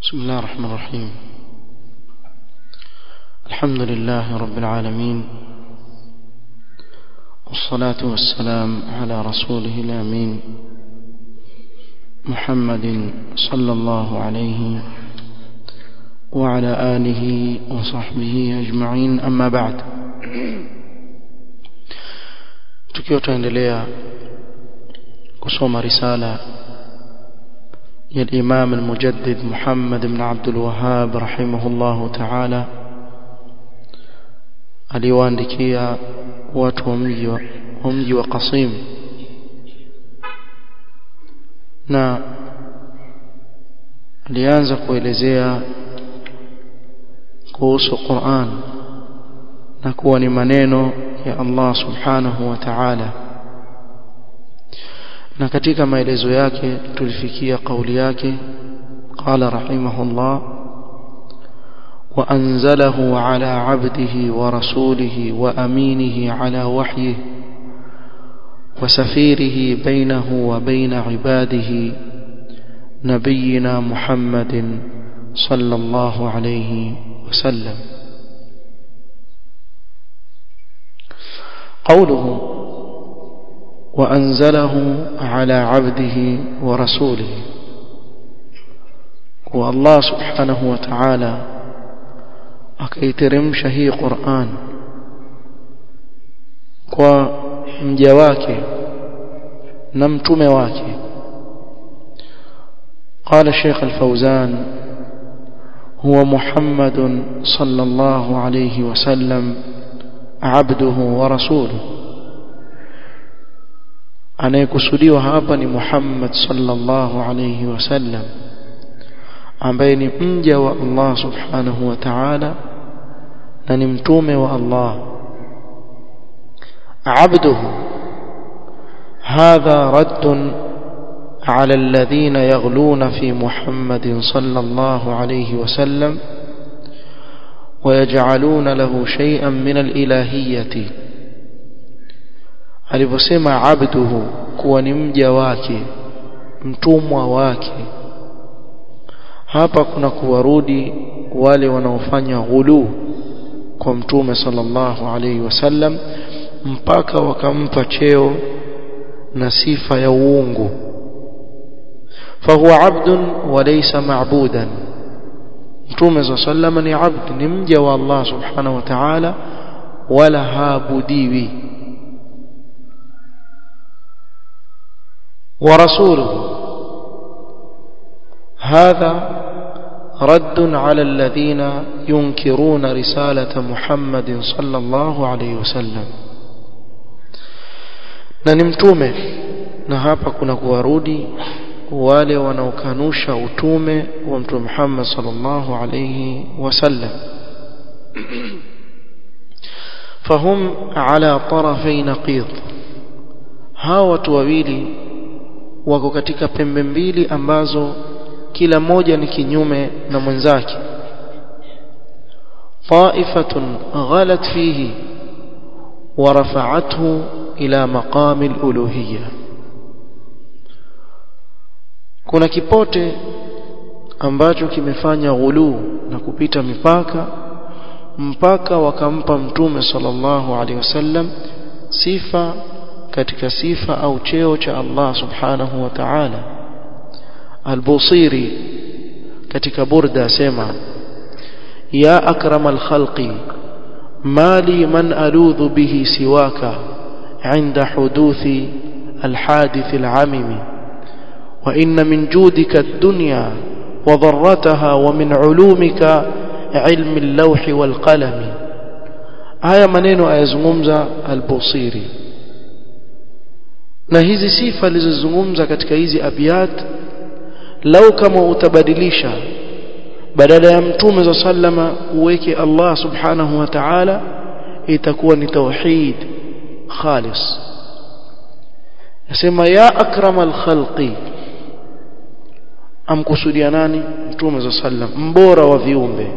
بسم الله الرحمن الرحيم الحمد لله رب العالمين والصلاة والسلام على رسوله الأمين محمد صلى الله عليه وعلى آله وصحبه أجمعين أما بعد tukiwa tuendelea kusoma risala ya al-Imam al-Mujaddid Muhammad ibn Abdul Wahhab rahimahullah ta'ala aliwaandikia watu wa mji wa mji wa Qasim na alianza kuelezea kuhusu Qur'an na kuwa ni maneno ya Allah subhanahu wa ta'ala na katika maelezo yake tulifikia kauli yake qala rahimahullah wa anzalahu ala abdihi wa rasulihi wa aminihi ala wahyihi وسفيره بينه وبين عباده نبينا محمد صلى الله عليه وسلم قوله وأنزله على عبده ورسوله والله سبحانه وتعالى akaiteremsha hii Qur'an kwa mja wake na mtume wake قال الشيخ الفوزان هو محمد صلى الله عليه وسلم عبده ورسوله anayekusudiwa hapa ni Muhammad sallallahu alayhi wasallam ambaye ni mja wa Allah subhanahu wa ta'ala na ni mtume wa Allah abduhu hadha radd على الذين يغلون في محمد صلى الله عليه وسلم ويجعلون له شيئا من الإلهية alivyosema abduhu kuwa ni mja wake mtumwa wake hapa kuna kuwarudi wale wanaofanya ghulu kwa mtume sallallahu alaihi wasallam mpaka wakampa cheo na sifa ya uungu fahuwa abdun walaysa ma'budan mtume sallallahu ni abd ni mja wa Allah subhanahu wa ta'ala wala haabudiwi ورسوله هذا رد على الذين ينكرون رسالة محمد صلى الله عليه وسلم na ni mtume na hapa kuna kuwarudi wale wanaokanusha utume wa mtume Muhammad sallallahu alayhi wasallam fahum ala tarafay naqid hawa watu wawili wako katika pembe mbili ambazo kila moja ni kinyume na mwenzake طائفة غلت فيه ورفعته إلى مقام الألوهية kuna kipote ambacho kimefanya ghulu na kupita mipaka mpaka wakampa mtume sallallahu alaihi wasallam sifa katika sifa au cheo cha Allah subhanahu wa ta'ala al-Busiri katika burda asema ya akramal khalqi mali man aludhu bihi siwaka عند حدوث الحادث العمم وإن من جودك الدنيا وضرتها ومن علومك علم اللوح والقلم هيا منين أيزممز البوصيري na hizi sifa alizozungumza katika hizi abiyat lau kama utabadilisha badala ya mtume za sallama uweke Allah subhanahu wa ta'ala itakuwa ni tauhid khalis nasema ya akramal khalqi amkusudia nani mtume za sallam mbora wa viumbe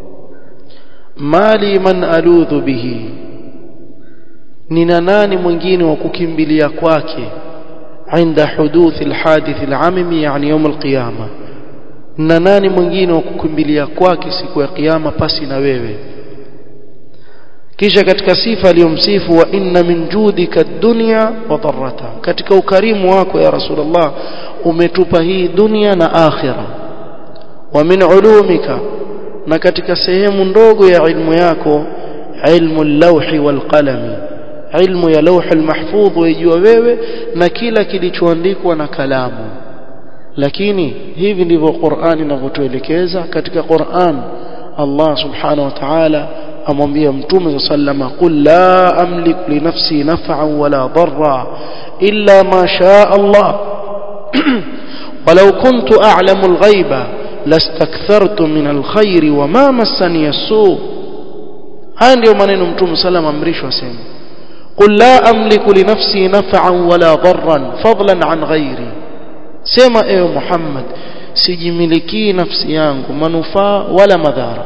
mali man aludhu bihi nina nani mwingine wa kukimbilia kwake عند حدوث الحادث العمم يعني يوم القيامة na nani mwingine wa kukimbilia kwake siku ya kiyama pasi na wewe kisha katika sifa aliyomsifu wa inna min judika dunya wa dharrata katika ukarimu wako ya rasulullah umetupa hii dunia na akhira wa min ulumika na katika sehemu ndogo ya ilmu yako ilmu al-lawhi wal qalami ilmu ya lawh al-mahfudh wajua wewe na kila kilichoandikwa na kalamu lakini hivi ndivyo Qur'an inavyotuelekeza katika Qur'an Allah subhanahu wa ta'ala amwambia mtume sallama qul la amliku li nafsi naf'an wala darra illa ma shaa Allah ولو كنت أعلم الغيب لاستكثرت من الخير وما مسني السوء haya ndio maneno mtume sallam amrishwa sema qul la amliku li nafsi naf'an wala darran fadlan an ghairi sema ewe Muhammad sijimilikii nafsi yangu manufaa wala madhara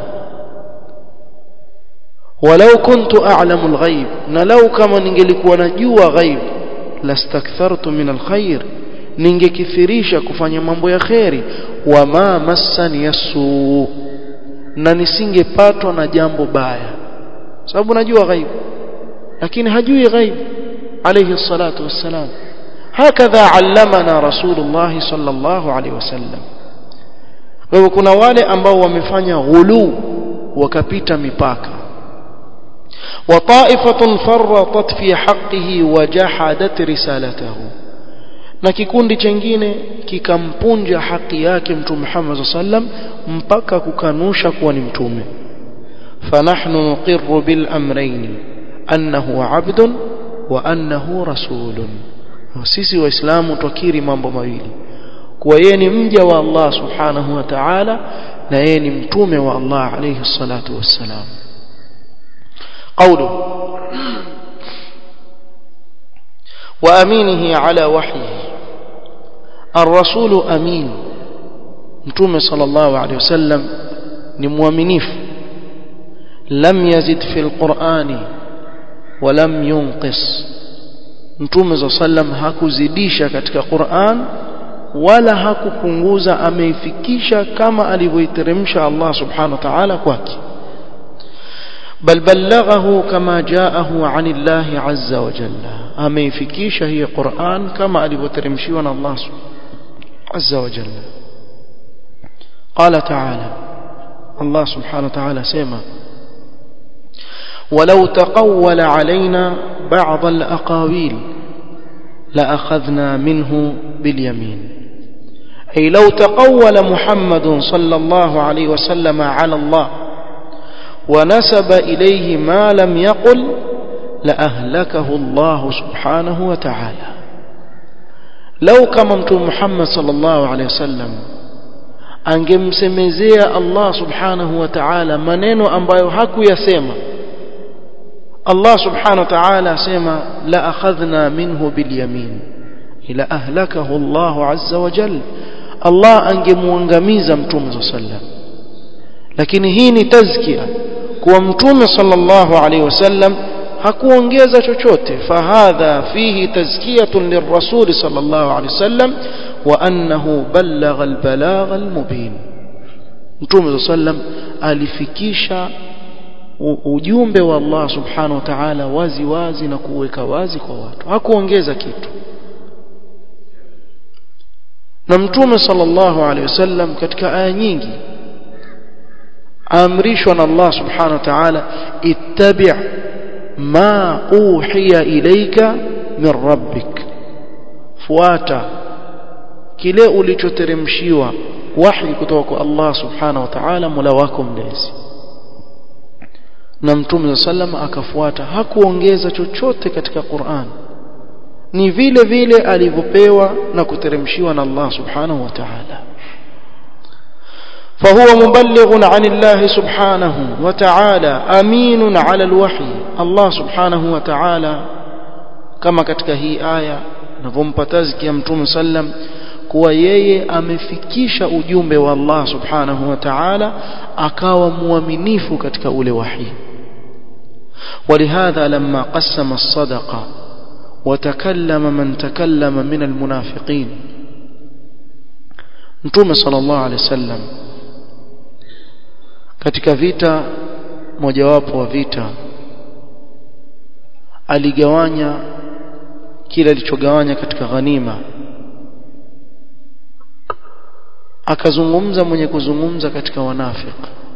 walau kuntu a'lamu al-ghaib na lau kama ningelikuwa najua ghaib lastakthartu min al-khair ningekithirisha kufanya mambo ya kheri wama massani yasu na nisingepatwa na jambo baya sababu najua ghaib lakini hajui ghaib alayhi salatu wassalam hakadha allamana rasulullah sallallahu alayhi wasallam kwa hivyo kuna wale ambao wamefanya ghulu wakapita mipaka وطائفة فرطت في حقه وجحدت رسالته na kikundi chengine kikampunja haki yake mtume Muhammad sallam mpaka kukanusha kuwa ni mtume fanahnu nuqirru bil amrayn annahu abdun wa annahu rasulun sisi waislamu tukiri mambo mawili kuwa yeye ni mja wa Allah subhanahu wa ta'ala na yeye ni mtume wa Allah alayhi salatu wassalam قوله وأمينه على وحيه الرسول أمين متوم صلى الله عليه وسلم نموامنيف لم يزد في القرآن ولم ينقص متوم صلى الله عليه وسلم hakuzidisha katika Qur'an wala hakupunguza ameifikisha kama alivyoiteremsha Allah subhanahu wa ta'ala kwake بل بلغه كما جاءه عن الله عز وجل ameifikisha hii Qur'an kama alivyoteremshiwa na Allah عز وجل قال تعالى الله سبحانه وتعالى سيما ولو تقول علينا بعض الأقاويل لأخذنا منه باليمين أي لو تقول محمد صلى الله عليه وسلم على الله ونسب إليه ما لم يقل لأهلكه الله سبحانه وتعالى لو كما متوم محمد صلى الله عليه وسلم angemsemezea Allah subhanahu wa ta'ala maneno ambayo hakuyasema Allah subhanahu wa ta'ala asema la akhadhna minhu bil yamin ila ahlakahu Allah azza wa jalla Allah angemuangamiza mtume sallallahu alaihi wasallam lakini hii ni tazkia kuwa mtume sallallahu alaihi wasallam hakuongeza chochote fahadha fihi tazkiyatun lirrasul sallallahu alaihi wasallam wa annahu ballagha albalagha almubin mtume sallam alifikisha ujumbe wa Allah subhanahu wa ta'ala wazi wazi na kuweka wazi kwa watu hakuongeza kitu na mtume sallallahu alaihi wasallam katika aya nyingi amrishwa na Allah subhanahu wa ta'ala ittabi' ma uhiya ilayka min rabbik fuata kile ulichoteremshiwa wahi kutoka kwa Allah subhanahu wa ta'ala mola wako mlezi na mtume sallam akafuata hakuongeza chochote katika Qur'an ni vile vile alivyopewa na kuteremshiwa na Allah subhanahu wa ta'ala فهو مبلغ عن الله سبحانه وتعالى أمين على الوحي الله سبحانه وتعالى كما katika hii aya navompa tazkia mtume sallam kuwa yeye amefikisha ujumbe wa Allah subhanahu wa ta'ala akawa muaminifu katika ule wahi ولهذا لما قسم الصدقه وتكلم من تكلم من المنافقين mtume sallallahu alaihi wasallam katika vita mojawapo wa vita aligawanya kile alichogawanya katika ghanima akazungumza mwenye kuzungumza katika wanafik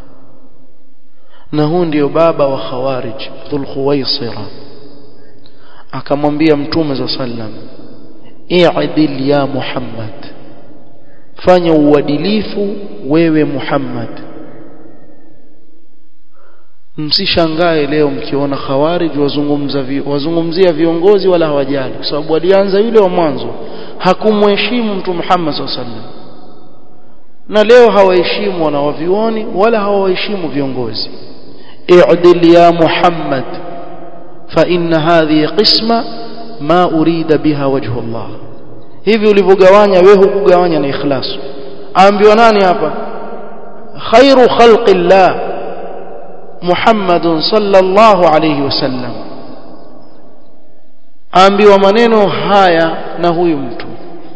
na huu ndio baba wa khawarij dhul khuwaisira akamwambia mtume za sallam i'dil ya muhammad fanya uadilifu wewe muhammad msishangae leo mkiona khawarij wazungumza vi, wazungumzia viongozi wala hawajali kwa sababu walianza yule wa mwanzo hakumheshimu mtu Muhammad sallallahu na leo hawaheshimu wanawavioni wala hawaheshimu viongozi i'dil ya Muhammad fa inna hadhihi qisma ma urida biha wajhu Allah hivi ulivyogawanya wewe hukugawanya na ikhlas aambiwa nani hapa khairu khalqillah Muhammad sallallahu alayhi wasallam aambiwa maneno haya na huyu mtu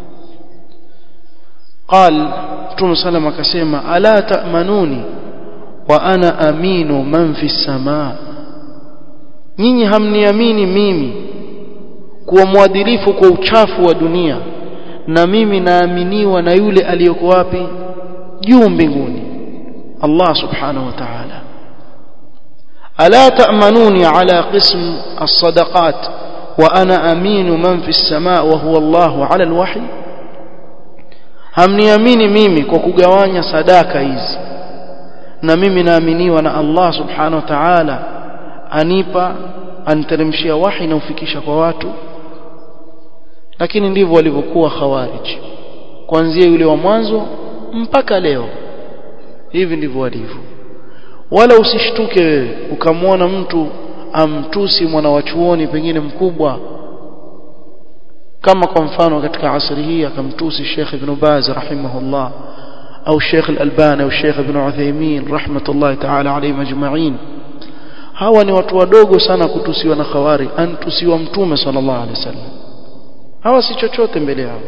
قال Mtume sallam akasema ala ta'manuni wa ana aminu man fi samaa nyinyi hamniamini mimi kuwa mwadilifu kwa uchafu wa dunia na mimi naaminiwa na yule aliyoko wapi juu mbinguni Allah subhanahu wa ta'ala ألا تأمنوني على قسم الصدقات وأنا أمين من في السماء وهو الله على الوحي hamniamini mimi kwa kugawanya sadaka hizi na mimi naaminiwa na Allah subhanahu wa ta'ala anipa aniteremshia wahi na ufikisha kwa watu lakini ndivyo walivyokuwa khawarij kuanzia yule wa mwanzo mpaka leo hivi ndivyo walivyo wala usishtuke wewe ukamwona mtu amtusi mwana wa chuoni pengine mkubwa kama kwa mfano katika asri hii akamtusi Sheikh Ibn Baz rahimahullah au Sheikh Al-Albani au Sheikh Ibn Uthaymeen rahmatullahi ta'ala alayhim ajma'in hawa ni watu wadogo sana kutusiwa na khawari antusiwa mtume sallallahu alaihi wasallam hawa si chochote mbele yao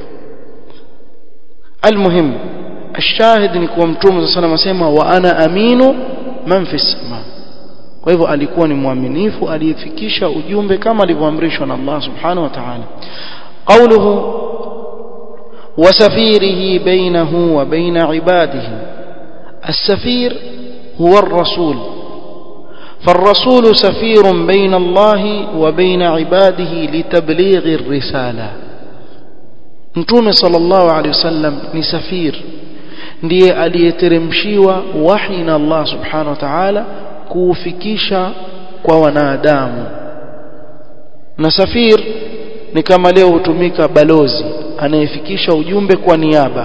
almuhim الشاهد ni kuwa mtume sallallahu alaihi wasallam asema wa ana aminu man fi sama kwa hivyo alikuwa ni mwaminifu aliyefikisha ujumbe kama alivyoamrishwa na Allah subhanahu wa ta'ala qawluhu وسفيره بينه وبين عباده السفير هو الرسول فالرسول سفير بين الله وبين عباده لتبليغ الرسالة متوم صلى الله عليه وسلم ni safir ndiye aliyeteremshiwa wahi na Allah subhanahu wa ta'ala kuufikisha kwa wanadamu na safir ni kama leo hutumika balozi anayefikisha ujumbe kwa niaba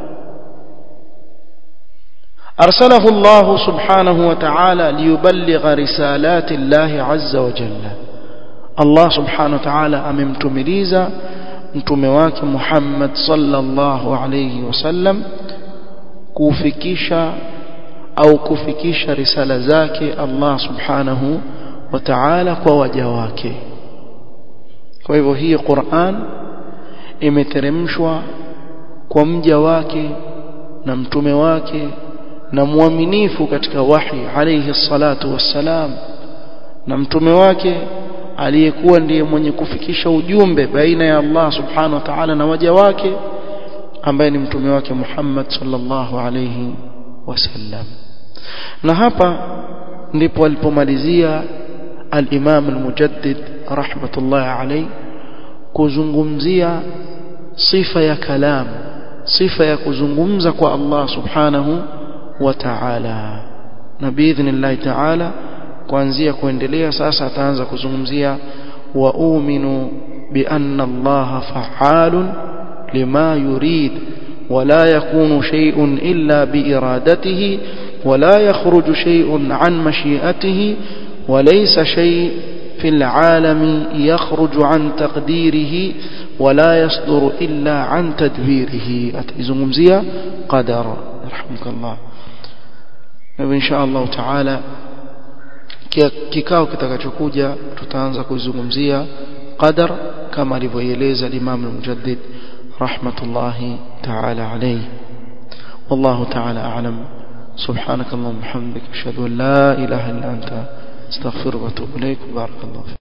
أرسله الله سبحانه وتعالى ليبلغ رسالات الله عز وجل الله سبحانه وتعالى أممتمليزا متمواك محمد صلى الله عليه وسلم kufikisha au kufikisha risala zake Allah subhanahu wa ta'ala kwa waja wake kwa hivyo hii Qur'an imeteremshwa kwa mja wake na mtume wake na mwaminifu katika wahi alayhi salatu wassalam na mtume wake aliyekuwa ndiye mwenye kufikisha ujumbe baina ya Allah subhanahu wa ta'ala na waja wake ambaye ni mtume wake Muhammad sallallahu alayhi wasallam na hapa ndipo alipomalizia al-Imam al-Mujaddid rahmatullahi alayhi kuzungumzia sifa ya kalam sifa ya kuzungumza kwa Allah subhanahu wa ta'ala na biidhnillah ta'ala kuanzia kuendelea sasa ataanza kuzungumzia wa uminu bi anna Allah fa'alun لما يريد ولا يكون شيء إلا بإرادته ولا يخرج شيء عن مشيئته وليس شيء في العالم يخرج عن تقديره ولا يصدر إلا عن تدبيره أتزمزية قدر رحمك الله إن شاء الله تعالى kikao kitakachokuja tutaanza kuzungumzia qadar kama alivyoeleza Imam al-Mujaddid رحمة الله تعالى عليه والله تعالى أعلم سبحانك اللهم وبحمدك أشهد أن لا إله إلا أنت استغفرك واتوب إليك بارك الله فيك